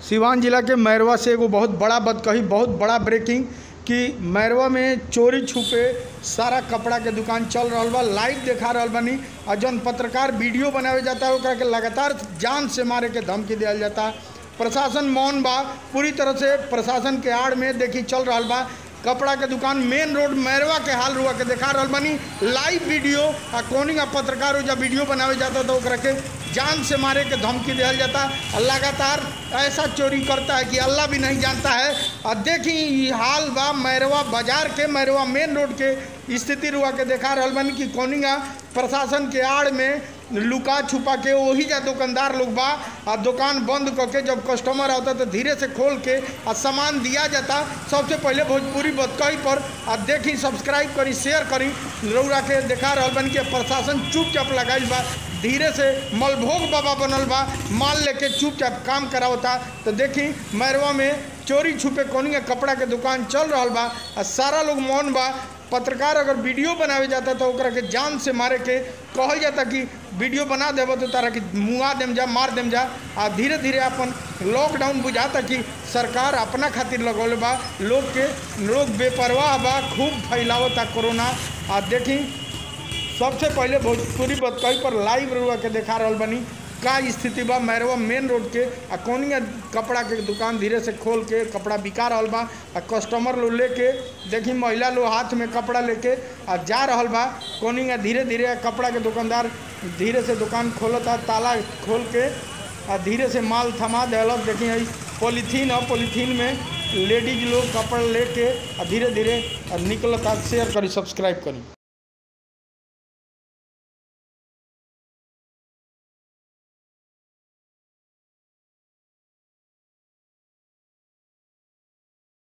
सिवान जिला के मैरवा से एगो बहुत बड़ा बदकही बहुत बड़ा ब्रेकिंग कि मैरवा में चोरी छुपे सारा कपड़ा के दुकान चल रहल बा लाइव देखा रहल बानी और जौन पत्रकार वीडियो बनावे जाता है ओकरा के लगातार जान से मारे के धमकी दिया जाता प्रशासन मौन बा पूरी तरह से प्रशासन के आड़ में देखी चल रहल बा कपड़ा के दुकान मेन रोड मैरवा के हाल रुआ के देखा रहल बानी लाइव वीडियो आ कोनी का पत्रकार हो जब वीडियो बनावे जाता तो ओकरा के जान से मारे के धमकी दिया जाता और लगातार ऐसा चोरी करता है कि अल्लाह भी नहीं जानता है और देखी ई हाल बा मैरवा बाजार के मैरवा मेन रोड के स्थिति रुआ के देखा रहल बानी कि कोनिगा प्रशासन के आड़ में लुका छुपा के वही जा दुकानदार लोग बा आ दुकान बंद करके जब कस्टमर आता तो धीरे से खोल के आ सामान दिया जाता सबसे पहले भोजपुरी बतकही पर आ देखी सब्सक्राइब करी शेयर करी रौरा के देखा रहल बन के प्रशासन चुपचाप लगाइल बा धीरे से मलभोग बाबा बनल बा माल लेके चुपचाप काम करावता तो देखी मैरवा में चोरी छुपे कोनी कपड़ा के दुकान चल रहल बा आ सारा लोग मौन बा पत्रकार अगर वीडियो बनावे जाता तो ओकरा के जान से मारे के कहल जाता कि वीडियो बना देबो तो तारा के मुआ देम जा मार देम जा आ धीरे धीरे अपन लॉकडाउन बुझाता कि सरकार अपना खातिर लगौले बा लोग के लोग बेपरवाह बा खूब फैलावता कोरोना आ देखी सबसे पहले भोजपुरी बतकही पर लाइव रुआ के देखा रहल बनी का स्थिति बा मैरवा मेन रोड के आ कोनिया कपड़ा के दुकान धीरे से खोल के कपड़ा बिका रहल बा आ कस्टमर लोग लेके देखी महिला लोग हाथ में कपड़ा लेके आ जा रहल बा कोनिया धीरे धीरे कपड़ा के दुकानदार धीरे से दुकान खोलता ताला खोल के आ धीरे से माल थमा दिलक देखी है पॉलीथीन है पॉलीथीन में लेडीज लोग कपड़ा लेके आ धीरे धीरे निकलता शेयर करी सब्सक्राइब करी